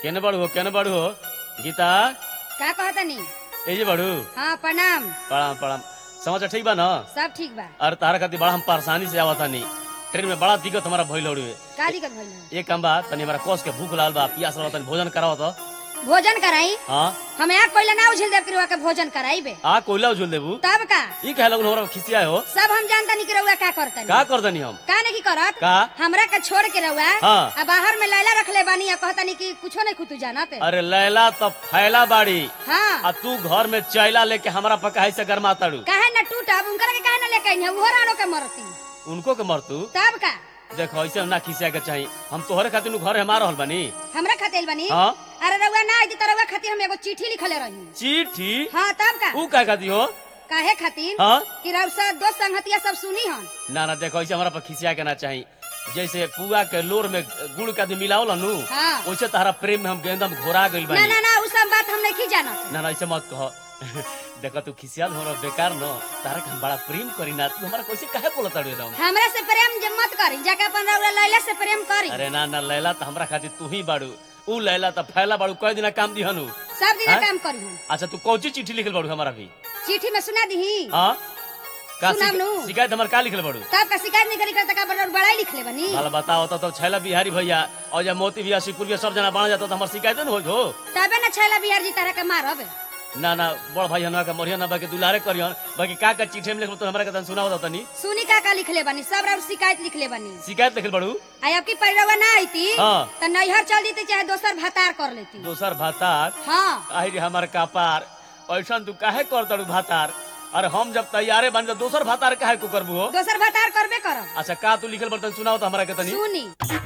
केने बड़ू हो केने बड़ू हो गीता का कहतनी ए जे बड़ू हाँ प्रणाम प्रणाम प्रणाम समाचार ठीक बा न सब ठीक बा अरे तारा खातिर बड़ा हम परेशानी से आवता नहीं ट्रेन में बड़ा दिक्कत हमारा भइल हुए का दिक्कत भइल एक काम बा तनी हमारा कोस के भूख लागल बा प्यास लागल तनी भोजन कराओ तो भोजन कराई हाँ हम यहाँ कोई ना उछल देव के भोजन कराई बे आ कोयला उझुल देबू तब का ई कहे लगन हमरा खिसिया हो सब हम जानता नहीं कि रउआ का करतनी का कर दनी हम का नहीं करत का हमरा के छोड़ के रउआ हाँ। आ बाहर में लैला रखले बानी आ कहतनी कि कुछो नहीं कुतु जानत अरे लैला तो फैला बाड़ी हाँ आ तू घर में चैला लेके हमरा पकाई से गरमा ताड़ू काहे न टूटब उनकर के काहे न लेके आई वो रानो के मरती उनको के मरतू तब का देखो ऐसे ना खिसिया के चाहिए हम तोहरे खातिर नु घर हमार रहल बानी हमरा खातिर बनी हाँ अरे रउआ ना आई त रउआ खातिर हम एगो चिट्ठी लिखले रही चिट्ठी हाँ तब का ऊ का खाती हो काहे खातिर हाँ कि रउ सब दोस्त संगतिया सब सुनी हन ना ना देखो ऐसे हमारा पर खिसिया के ना चाहिए जैसे पुआ के लोर में गुड़ का आदमी मिलाओ नु हाँ। वैसे तारा प्रेम में हम गेंदम घोरा गइल ना बानी ना ना उ सब बात हम नहीं जानत ना ना ऐसे मत कहो देखो तू खिसियाल हमरा बेकार न तारा के हम बड़ा प्रेम करी ना तू हमारा कैसे काहे बोलत अड़े एकदम हमरा से प्रेम जे मत करी जाके अपन रउआ लैला से प्रेम करी अरे ना ना लैला तो हमरा खातिर तू ही बाड़ू ऊ लैला तो फैला बाड़ू कई दिन काम दिहनु सब दिन हाँ? काम करी हम अच्छा तू कौची चिट्ठी लिखल बाड़ू हमारा भी चिट्ठी में सुना दही हाँ का सुनाम शिक- नु। शिकायत हमार का लिखल बाड़ू तब का शिकायत नहीं करी करता का बड़ा बड़ाई लिख ले बनी भला बताओ तो, तो छैला बिहारी भैया और जब मोती भैया शिवपुर भैया सब जना बना जाता तो हमार शिकायत न हो तबे न छैला बिहार जी तरह के मारब ना ना बड़ भाई हनवा के मोरिया ना बाकी दुलारे करियन बाकी का का चिट्ठी में लिखल तो हमरा के तन सुनाओ तनी सुनी का का लिख ले बनी सब रउआ शिकायत लिख ले बनी शिकायत लिखल बाड़ू आई अब की परिरवा ना आईती हाँ। त नैहर चल जीती चाहे दोसर भातार कर लेती दोसर भातार हाँ आई रे हमार कपार ऐसन तू काहे कर तड़ू भातार अरे हम जब तैयारे बन जा दोसर भातार काहे को करबू हो दोसर भातार करबे करब अच्छा का तू लिखल बर्तन सुनाओ तो हमरा के तनी सुनी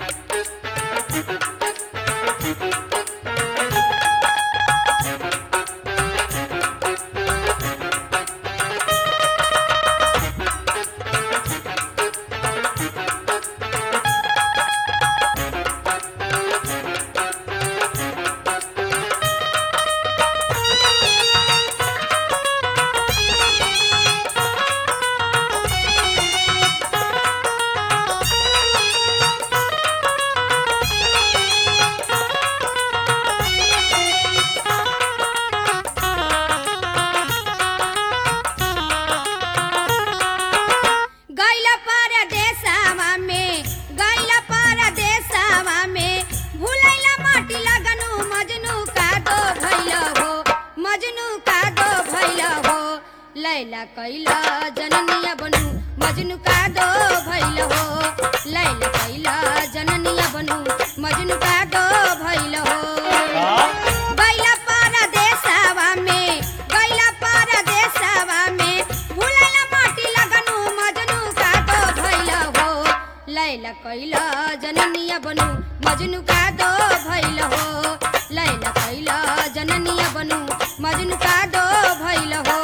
गैला परदेसवा में गैला परदेसवा में भुलैला माटी लगनु मजनू का दो भैल हो मजनू का दो भैल हो लैला कैला जननिया बनू मजनू का दो भैल हो लैला कैला जननिया बनू मजनू का दो भैल हो का गैला परदेसवा में गैला परदेसवा में भुलैला माटी लगनु मजनू का दो भैल हो लैला कैला जननिया बनू मजनू का दो भैल हो लैला कैला जननिया बनू मजनू का दो भैल हो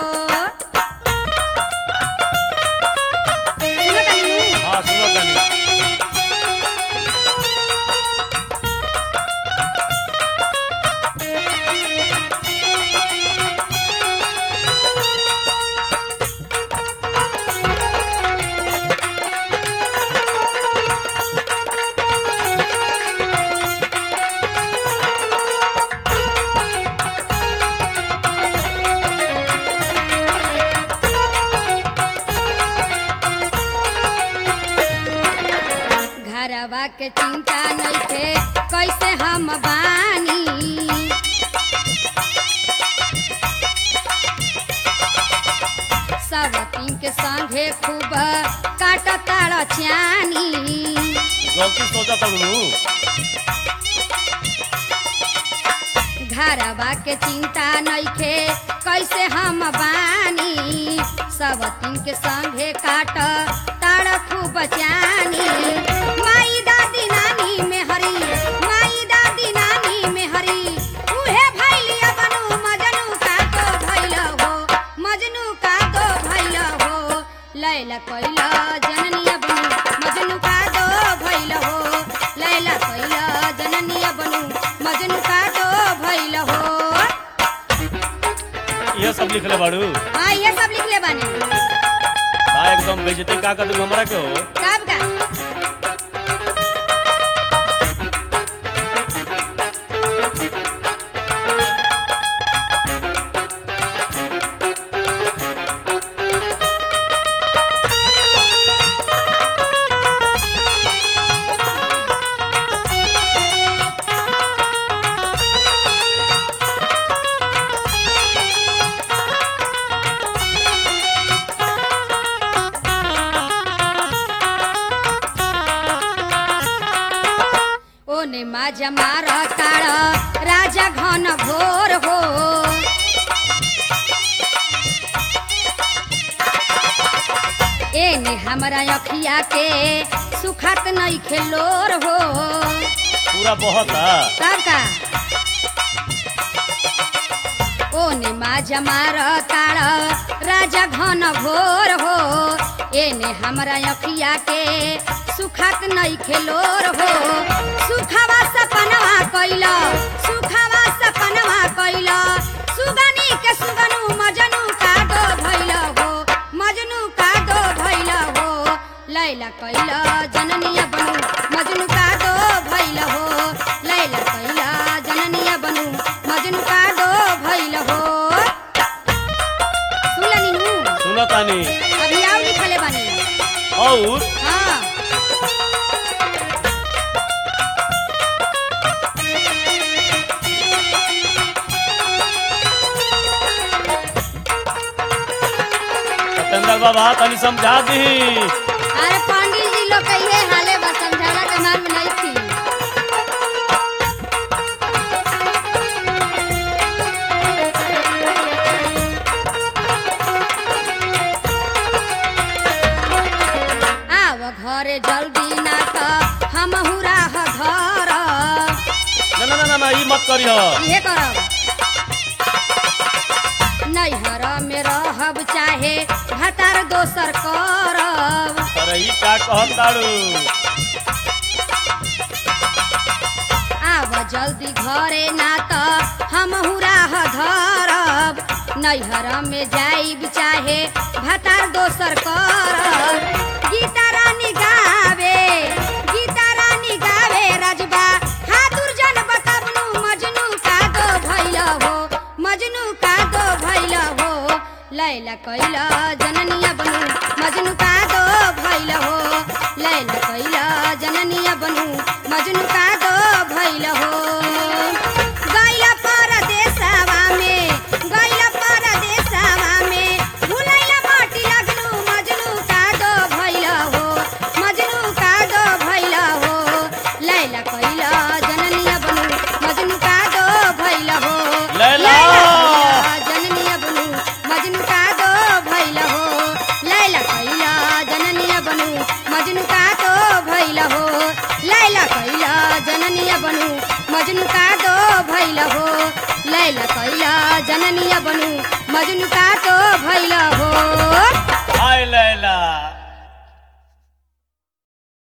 सुनो तनी नु। हां सुनो तनी घरवा के चिंता नइखे कैसे हम बानी सब तीन के संगे खूब काट ताड़ चानी गलती सोचा तड़ू घरवा के चिंता नइखे कैसे हम बानी सब तीन के संगे काट ताड़ खूब चानी माई दादी नानी में हरी माई दादी नानी में हरी उहे भैलिया बनू मजनू का दो भैल हो मजनू का दो भैल हो लैला कैला जननिया बनू मजनू का दो भैल हो लैला कैला जननिया बनू मजनू का दो भैल हो ये सब लिखले बाड़ू हाँ ये सब लिख ले बानी का एकदम बेइज्जती का कर दूं हमरा के हो कब का ओने माजा मार ताड़ राजा घन घोर हो एने हमरा अखिया के सुखत नहीं खेलोर हो पूरा बहुत है तब का ओने माजा मार ताड़ राजा घन घोर हो एने हमरा अखिया के सुखत नहीं खेलोर हो सुखवा सपनवा कैल सुखवा सपनवा कैल सुगनी के सुगनु मजनू का दो भैल हो मजनू का दो भैल हो लैला कैल जननिया बनू मजनू का दो भैल हो लैला कैल जननिया बनू मजनू का दो भैल हो सुनलनी हूँ सुनो तानी अभी आओ लिखले बानी और हाँ सत्येंद्र बाबा तनी समझा दी अरे पंडित जी लोग कहिए हाले बस समझाना के मार में नहीं थी आव घरे जल्दी ना त हम राह धर ना ना ना ना, ना ई मत करियो इहे करब नैहर में रहब चाहे भतार दोसर करब अरे ई का कहत ताड़ू आव जल्दी घरे ना त हम राह धरब नैहर में जाइब चाहे भतार दोसर करब गीता रानी गावे गीता रानी गावे राजबा हाथुर जन बताबनु मजनू का दो भैल हो मजनू का दो भैल हो लैला कैला जननिया बनू मजनू का दो भैल हो लैला कैला जननिया बनू मजनू का दो भैल हो गैला परदेसवा में गैला परदेसवा में भुलैला माटी लगलू मजनू का दो भैल हो मजनू का दो भैल हो लैला कैला जननिया बनू मजनू का दो भैल हो लैला! कैला जननिया बनू मजनू का दो भैल हो लैला कैला जननिया बनू मजनू का दो भैल हो लैला कैला जननिया बनू मजनू का दो भैल हो लैला कैला जननिया बनू मजनू का दो भैल